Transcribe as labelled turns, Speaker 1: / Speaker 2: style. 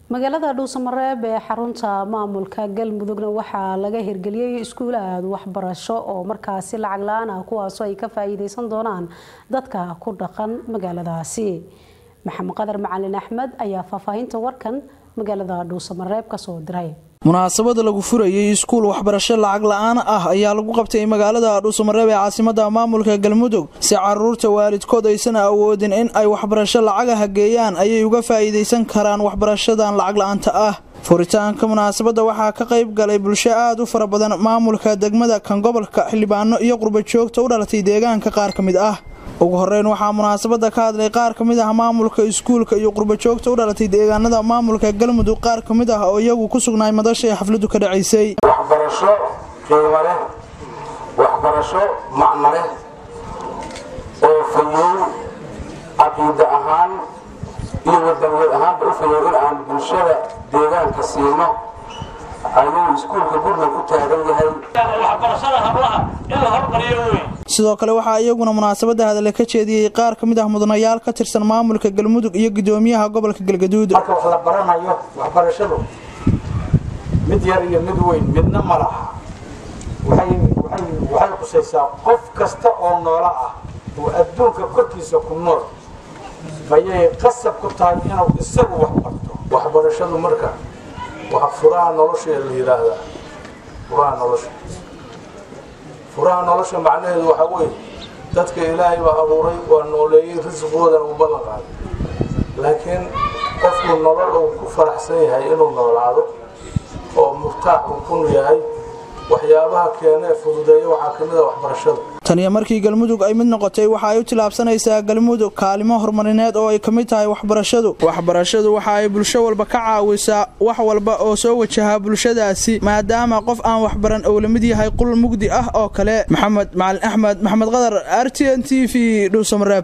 Speaker 1: magaalada dhuusamareeb ee xarunta maamulka galmudugna waxaa laga hirgeliyey iskuulaad waxbarasho oo markaasi lacag la-aan ah kuwaasoo ay ka faa-iideysan doonaan dadka ku dhaqan magaaladaasi maxamed qadar macalin axmed ayaa faahfaahinta warkan magaalada dhuusamareeb kasoo diray
Speaker 2: munaasabada lagu furayay iskuul waxbarasho lacag la-aan ah ayaa lagu qabtay magaalada dhuusamareeb ee caasimada maamulka galmudug si caruurta waalidkood aysan awoodin in ay waxbarasho lacagaha geeyaan ayay uga faa'iidaysan karaan waxbarashadan lacag la-aanta ah furitaanka munaasabadda waxaa ka qayb galay bulsho aad u fara badan maamulka degmada kan gobolka xildhibaano iyo qurba joogta u dhalatay deegaanka qaar ka mid ah ugu horeyn waxaa munaasabada ka hadlay qaar ka mid ah maamulka iskuulka iyo qurbajoogta u dhalatay deegaanada maamulka galmudug qaar ka mid ah oo iyagu ku sugnaay madasha ee xafladu ka dhacaysay
Speaker 3: waxbarasho qiimo leh waxbarasho macno leh oo fayow caqiida ahaan iyo wadaniyeed ahaanba u fayow in aan bulshada deegaanka siino ayuu iskuulka gurna ku taagan yahay
Speaker 4: waxbarashada hablaha in la hormariyo wey
Speaker 2: sidoo kale waxaa iyaguna munaasabada hadale ka jeediyey qaar ka mid ah mudanayaal ka tirsan maamulka galmudug iyo gudoomiyaha gobolka galgaduud
Speaker 5: marka wax la baranayo waxbarashadu mid yar iyo mid weyn midna ma laha waxay qusaysaa qof kasta oo noola ah oo adduunka korkiisa ku nool ayay qasab ku tahay inuu isagu wax barto waxbarashadu marka waa furaha nolosha la yidhaahdaa furaha nolosha furaha nolosha macnaheedu waxaa weeye dadka ilaahay baa abuuray waa nooleeyey risqoodan uu ballan qaaday laakiin qofku nolol uu ku faraxsan yahay inuu noolaado oo murtaax uu ku yahay waxyaabaha keenee fududeeya waxaa ka mid a waxbarashada
Speaker 2: taniyo markii galmudug ay mid noqotay waxa ay u tilaabsanaysaa galmudug kaalimo horumarineed oo ay ka mid tahay waxbarashadu waxbarashadu waxa ay bulsho walba ka caawisaa wax walba oo soo wajahaa bulshadaasi maadaama qof aan waxbaran ou la mid yahay qul mugdi ah oo kale maxamed macalin axmed maxamed qadar r t n t v dhuusamareeb